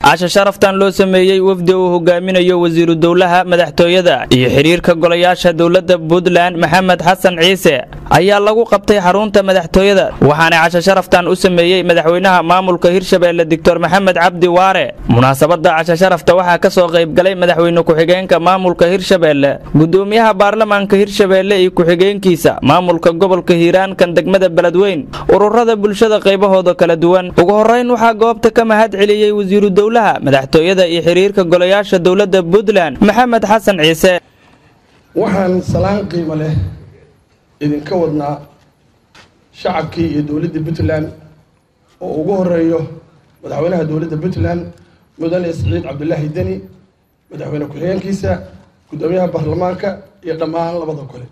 casha sharaftan loo sameeyey wafdi uu hogaaminayo wasiiru dowlaha madaxtooyada iyo xiriirka golayaasha dowladda puntland maxamed xasan ciise ayaa lagu qabtay xarunta madaxtooyada waxaana casha sharaftan u sameeyey madaxweynaha maamulka hirshabeelle doctor maxamed cabdi waare munaasabada casha sharafta waxaa ka soo qaybgalay madaxweyne ku-xigeenka maamulka hirshabeelle gudoomiyaha baarlamaanka hirshabeelle iyo ku-xigeenkiisa maamulka gobolka hiiraan kan degmada beledweyn ururada bulshada qaybahooda kala duwan ugu horeyn waxaa goobta ka mahad celiyey wasiiru dowlaha madaxtooyada iyo xiriirka golayaasha dowladda puntland maxamed xasan ciise waxaan salaan qiimo leh idinka wadnaa shacabkii iyo dowladda puntland oo ugu horeeyo madaxweynaha dowladda puntland mudane siciid cabdulaahi deni madaxweyne ku-xigeenkiisa guddoomiyaha baarlamaanka iyo dhammaan labada gole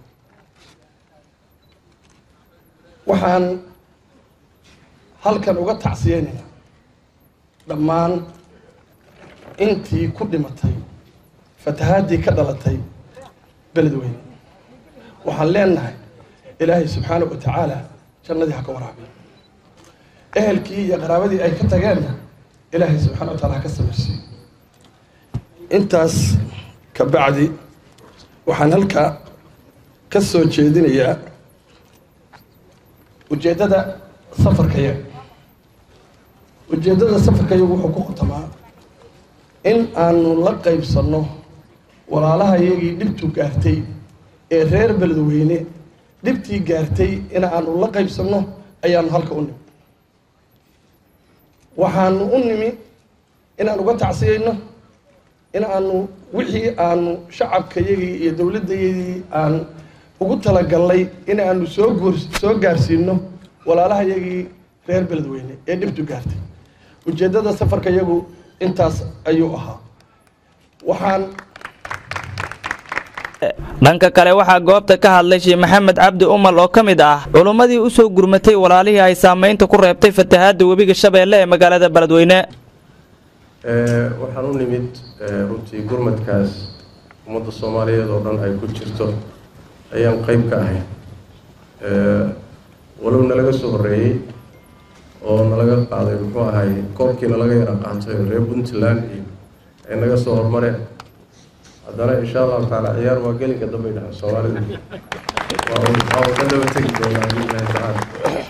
waxaan halkan uga tacsiyeynayaa dhammaan intii ku dhimatay fatahaadii ka dhalatay beledweyne waxaan leenahay ilaahay subxaana wa tacaala jannadii ha ka waraabiyo ehelkii iyo qaraabadii ay ka tageenna ilaahay subxana wa taala ha ka samirsiiyo intaas ka bacdi waxaan halkaa ka soo jeedinayaa ujeeddada safarkayaga ujeeddada safarkayagu wuxuu ku qotamaa in aanu la qaybsanno walaalahayagii dhibtu gaartay ee reer beledweyne dhibtii gaartay in aanu la qaybsanno ayaanu halka u nimi waxaanu u nimi inaan uga tacsiyeyno in aanu wixii aanu shacabkayagii iyo dowladdayadii aan ugu talagalnay in aanu soo goor soo gaarsiino walaalahayagii reer beledweyne ee dhibtu gaartay ujeeddada safarkayagu intaas ayuu ahaa waxaan dhanka kale waxaa goobta ka hadlay sheekh maxamed cabdi umal oo ka mid ah culummadii u soo gurmatay walaalihii ay saamaynta ku reebtay fatahaadda webiga shabeelle ee magaalada beledweyne waxaan u nimid runtii gurmadkaas ummadda soomaaliyeed oo dhan ay ku jirto ayaan qeyb ka ahay walow nalaga soo horreeyey oo nalaga qaaday muxuu ahay koobkii nalaga yara qaatay oo reer puntland iyo ay naga soo hormareen haddana insha allahu tacaala ciyaar waa gelinka dambay dhahan soomaalidu waa waa ka daba tegi doonaa biillahi tacaala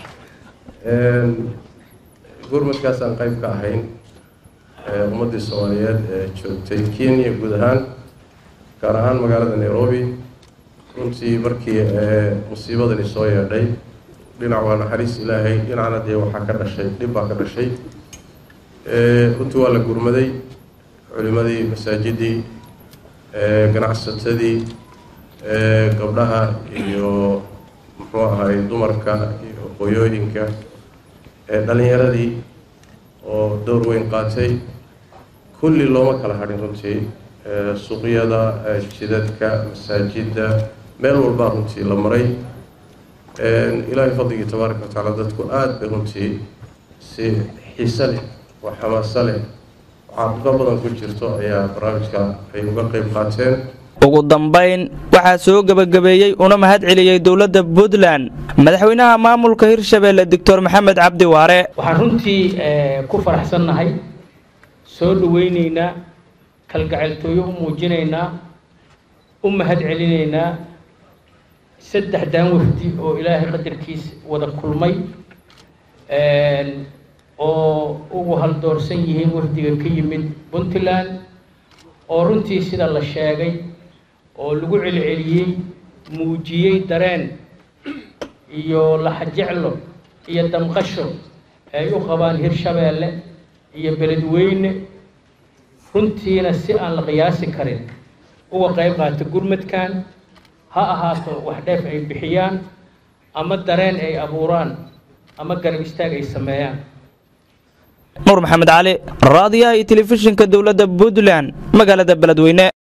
gurmadkaasaan qeyb ka ahayn ummaddii soomaaliyeed ee joogtay kenya guud ahaan gaar ahaan magaalada nairobi runtii markii musiibadani soo yeedhay dhinac waa naxariis ilaahay dhinacna dee waxaa ka dhashay dhib baa ka dhashay runtii waa la gurmaday culimadii masaajidii ganacsatadii gabdhaha iyo muxuu ahay dumarka iyo qoyooyinka dhalinyaradii oo dowr weyn qaatay kulli looma kala hadhin runtii suuqyada jidadka masaajidda meel walbaa runtii la maray ilaahay fadligii tabaaraka wa tacaala dadku aada bay runtii si xiise leh oo xamaaso leh caaqifo badan ku jirto ayaa barnaamijka ay uga qeyb qaateen ugu dambayn waxaa soo gebagabeeyey una mahad celiyey dowladda puntland madaxweynaha maamulka hirshabeelle doctor maxamed cabdi waare waxaan runtii ku faraxsannahay soo dhaweyneynaa kalgacayltooyo u muujinaynaa u mahad celinaynaa saddex daan wafdi oo ilaahay qadarkiis wada kulmay oo ugu haldoorsan yihiin wafdiga ka yimid puntland oo runtii sida la sheegay oo lagu celceliyey muujiyey dareen iyo laxajeclo iyo damqasho ay u qabaan hirshabeelle iyo beledweyne runtiina si aan la qiyaasi karin uga qayb qaata gurmadkan ha ahaato wax dheef ay bixiyaan ama dareen ay abuuraan ama garab istaag ay sameeyaan nuur maxamed cali raadiyaha iyo telefishinka dowladda puntland magaalada beledweyne